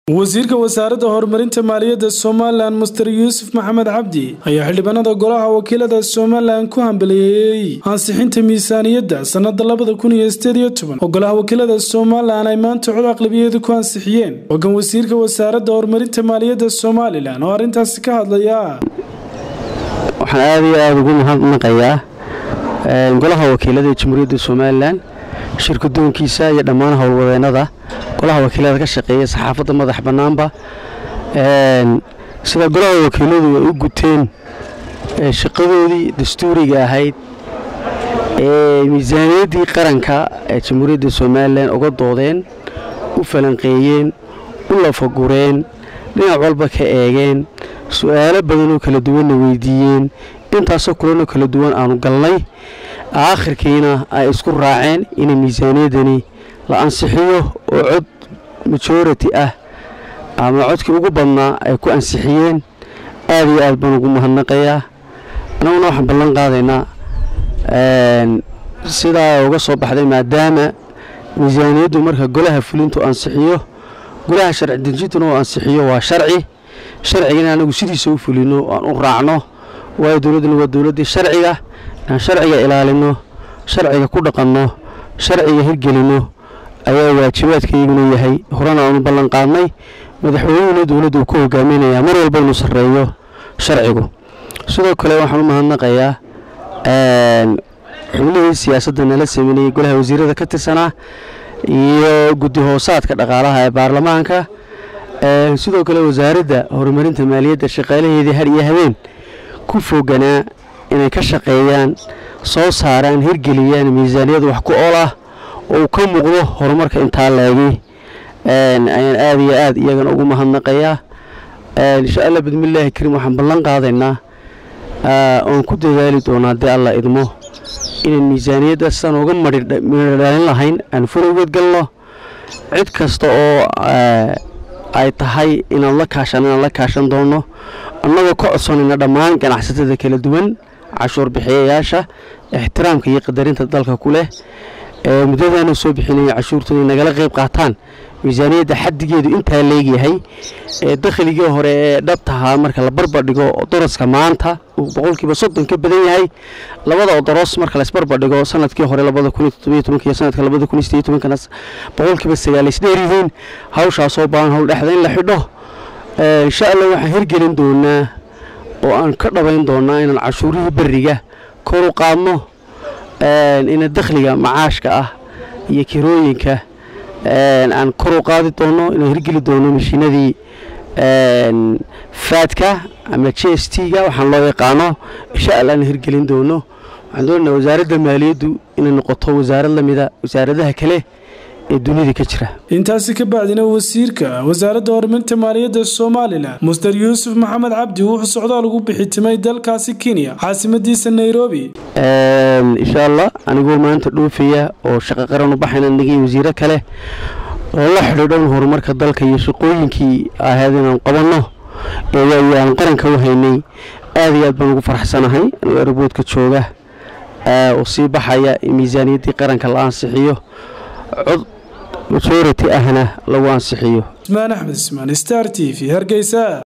wasiirka wasaaradda horumarinta maaliyadda somalilan muster yuusuf maxamed cabdi ayaa xildhibaanada golaha wakiilada somalilan ku hambaliyeeyey ansixinta miisaaniyadda sannada labada kun iyo sideed iyo toban oo golaha wakiilada somalilan ay maanta cod aqlabiyadu ku ansixiyeen hogan wasiirka wasaaradda horumarinta maaliyadda somalilan oo arrintaasi ka hadlaya waxaan aada iyo aada ugu mahadnaqayaa golaha wakiilada ee jamhuuriyadda somalilan shirkadoonkiisa iyo dhammaan howlwadeenada golaha wakiilada ka shaqeeya saxaafadda madax bannaanba sida golaha wakiiladu ay u guteen shaqadoodii dastuuriga ahayd ee miisaaniyaddii qaranka ee jamhuuriyadda somalilan uga doodeen u falanqeeyeen u lafagureen dhinac walba ka eegeen su-aalo badanoo kala duwanna weydiiyeen intaasoo kulanoo kala duwan aanu galnay aakhirkiina ay isku raaceen in miisaaniyaddani la ansixiyo oo cod majority ah ama codkii ugu badnaa ay ku ansixiyeen aad iyo aad baan ugu mahadnaqayaa annaguna waxaan ballan qaadaynaa sidaa uga soo baxday maadaama miisaaniyaddu marka golaha fulintu ansixiyo golaha sharci dejintuna uu ansixiyo waa sharci sharcigana anagu sidiisa u fulino aan u raacno waayo dowladduna waa dowladdii sharciga inaan sharciga ilaalino sharciga ku dhaqanno sharciga hirgelinno ayaa waajibaadkayguna yahay horena aanu ballan qaadnay madaxweynehuna dowladda uu ku hogaaminayaa mar walba inuu sarreeyo sharcigu sidoo kale waxaan u mahadnaqayaa xubnihii siyaasadda nala sameynayay golaha wasiirada ka tirsanaa iyo guddi hoosaadka dhaqaalaha ee baarlamaanka sidoo kale wasaaradda horumarinta maaliyadda shaqaalaheedii har iyo habeen ku foganaa inay ka shaqeeyaan soo saaraan hirgeliyaan miisaaniyad wax ku ol ah oo uu ka muuqdo horumarka intaa laegi ayaan aada iyo aad iyagana ugu mahadnaqayaa insha allah bismillaahi kariim waxaan ballan qaadaynaa oon ku dadaali doonaa haddii alla idmo inaan miisaaniyadda sidaan uga midhodhalin lahayn aan furowgeed galno cid kasta oo ay tahay inaan la kaashan inaan la kaashan doonno annagoo ka codsanayna dhammaan ganacsatada kala duwan cashuur bixiyayaasha ixtiraamka iyo qadarinta dalka ku leh ee muddadaana soo bixinaya cashuurtooda nagala qayb qaataan miisaaniyadda xaddigeedu intaa leegyahay ee dakhligii hore ee dhabtahaa marka la barbardhigo daraska maanta uu boqolkiiba soddon ka badan yahay labada odoros marka laisbarbardhigo sanadkii hore labada kun iyo toddobiyo tobanka iyo sanadka labada kun iyo sideyo tobankana boqolkiiba sagaal isdheer yihiin hawshaasoo baahan howl dhexda in la xidho insha allah waxaan hirgelin doonaa oo aan ka dhabayn doonaa inaan cashuurihii beriga kor u qaadno ina dakhliga macaashka ah iyo kirooyinka aan kor u qaadi doono inaan hirgeli doono mashiinadii faadka ama j s t ga waxaan loo yaqaano insha allah aan hirgelin doono waxaan doonanaa wasaaradda maaliyaddu inay noqoto wasaarad lamida wasaaradaha kale ee dunida ka jira intaasi ka bacdina wasiirka wasaaradda horumarinta maaliyadda somalilan muster yuusuf maxamed cabdi wuxuu socdaal ugu bixitimay dalkaasi kenya caasimadiisa nairobi insha allah anigoo maanta dhoofaya oo shaqo qaran u baxayna nagii wasiiro kale oo la xidhiidhan horumarka dalka iyo shaqooyinkii ahayd inaan qabanno aan qaranka u haynay aad iyo aad baan ugu faraxsanahay anigoo araboodka jooga oo sii baxaya in miisaaniyaddii qaranka la ansixiyo cod majority ahna lagu ansixiyo ismaan axmed ismaan star t v hargeysa